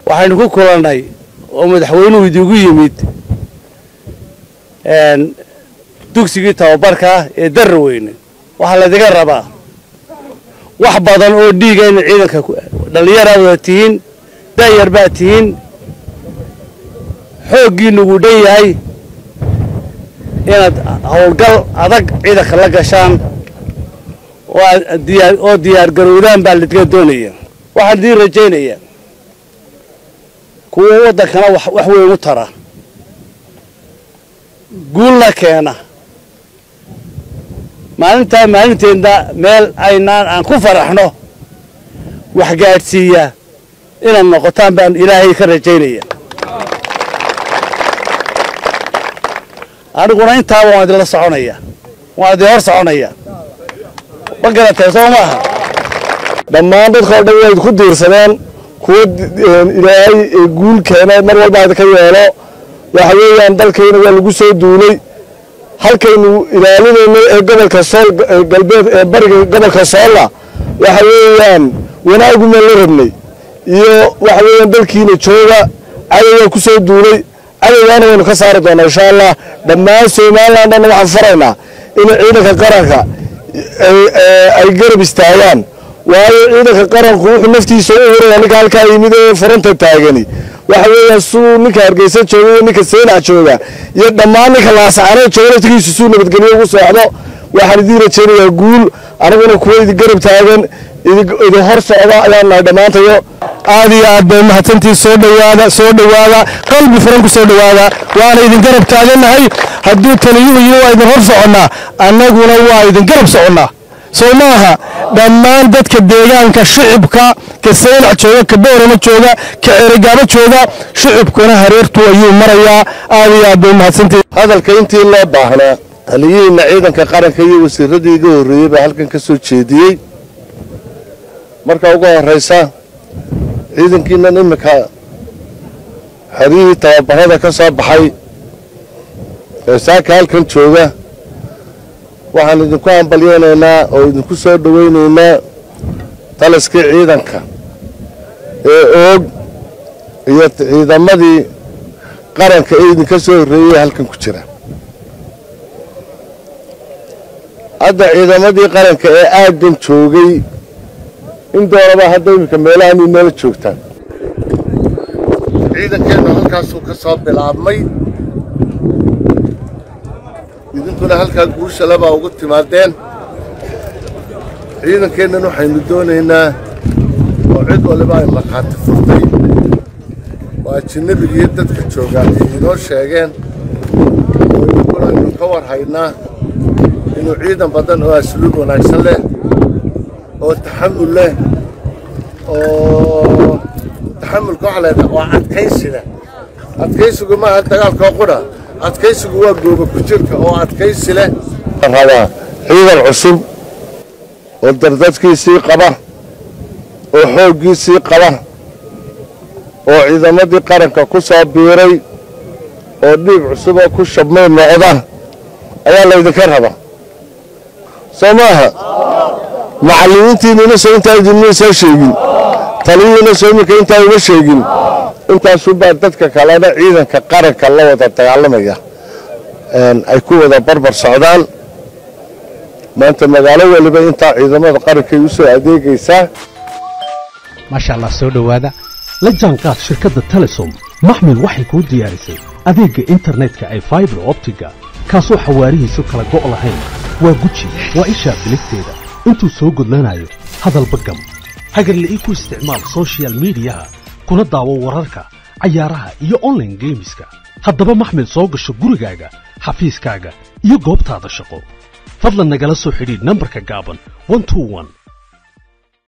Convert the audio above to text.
waxaynu ku kulannay oo madaxweynuhu idigu yimid dugsigii tababarkaa ee darra weyne waxaa laydiga rabaa wax badan oo dhiiga ina ciidanka dhallinyaraa wada tihiin daayar baa tihiin xooggiinu wuu dhan yahay inaad howlgal adag ciidanka la gashaan oo diyaar garowdaan baa lidga doonaya waxaan idiin rajaynayaa kuwa waddankana wax weyn u tara guulna keena maalintaa maalinteedna meel aynaan aan ku faraxno wax gaadhsiiya inaad noqotaan baan ilaahay ka rajaynaya aniguna intaaba waan idinla soconaya waan idin hor soconaya ma garatay soo maaha dhammaan dadka o dhan way ku diirsadeen kuwa ilaahay guul keenay mar walba idinka yeelo waxa weeyaan dalkayna waa lagu soo duulay halkaynu ilaalinaynay ee gobolka sool galbeed ee bariga gobolka soolla waxa weeyaan wanaagumaan la rabnay iyo waxa weeyaan dalkiina jooga cadowgaa ku soo duulay cadowgaana waynu ka saari doonaa insha allah dhammaan somalilan dhanna waxaan faraynaa in ciidanka qaranka ay garab istaagaan waayo ciidanka qaranku wuxuu naftiisa u huraya ninka halkaa yimid ee furanta taagani waxa weeyaan suu ninka hargeysa jooga iyo ninka seynac jooga iyo dhammaan ninka laascaano jooga naftigiisu suu nabadgelyo ugu socdo waxaan idiin rajaynayaa guul anaguna kuwa idin garab taagan idin hor socda ayaan nahay dhammaantayo aad iyo aad bay mahadsantii soo dhowaada soo dhowaada qalbi furan ku soo dhowaada waana idin garab taagannahay hadduu taliyuhu yihi waa idin hor soconnaa annaguna waa idin garab soconnaa soo maaha dhammaan dadka deegaanka shicibka ka saynac jooga ka boorama jooga ka ceerigaabo jooga shicibkuna hareertu ayuu marayaa aad iyo aad bay mahadsantii hadalka intii loo baahnaa taliyihiinna ciidanka qaranka iyo wasiiradii iga horreeyey baa halkan ka soo jeediyey marka ugu horraysa ciidankiinan iminka xeryihii tababarada ka soo baxay ee saaka halkan jooga waxaan idinku hambalyeynaynaa oo idinku soo dhowaynaynaa taliskii ciidanka ee oog iyo ciidamadii qaranka ee idinka soo horreeyey halkan ku jira hadda ciidamadii qaranka ee aaggan joogay in doonaba hadda iminka meelahan inala joogtaan ciidankeennu halkaasuu ka soo bilaabmay idinkuna halkaa guushalabaa ugu timaadeen ciidankeennan waxaynu doonaynaa oo cid waliba ay markhaati furtay oo ajinabigiiyo dadka joogaa ay inoo sheegeen oo idinkuna aynu ka war haynaa inuu ciidan badan oo asluub wanaagsan leh oo taxamul leh oo taxamulka waxa leedaha waa adkaysiga adkaysigu maaha dagaalkoo qudha adkaysigu waa gooba ku jirka oo adkaysi leh rabaa ciidan cusub oo dardadkiisii qaba oo xooggiisii qaba oo ciidamadii qaranka ku soo biiray oo dhiig cusub oo ku shabmay noqda ayaa laydinka rabaa soo maaha macallimiintiinina soo intaa idinma soo sheegin taliyihiina soo iminka intaa uma sheegin intaasuubaa dadka kalena ciidanka qaranka la wada dagaalamaya ay ku wada barbar socdaan maanta magaalo waliba intaa ciidamada qarankay u soo adeegaysaa maasha allah soo dhowaada la jaanqaad shirkadda telesom maxmil waxay kuu diyaarisay adeegga internetka ay faibar optiga kaasoo xawaarihiisu kala go' lahayn waa guji waa ishaa biligteeda intuu soo gudlanayo hadalba gam hagarla'ii ku isticmaal sochial midiyaha kuna daawo wararka cayaaraha iyo onlaine geemiska haddaba maxmil soo gasho gurigaaga xafiiskaaga iyo goobtaada shaqo fadlan nagala soo xidhiidh nambarka gaaban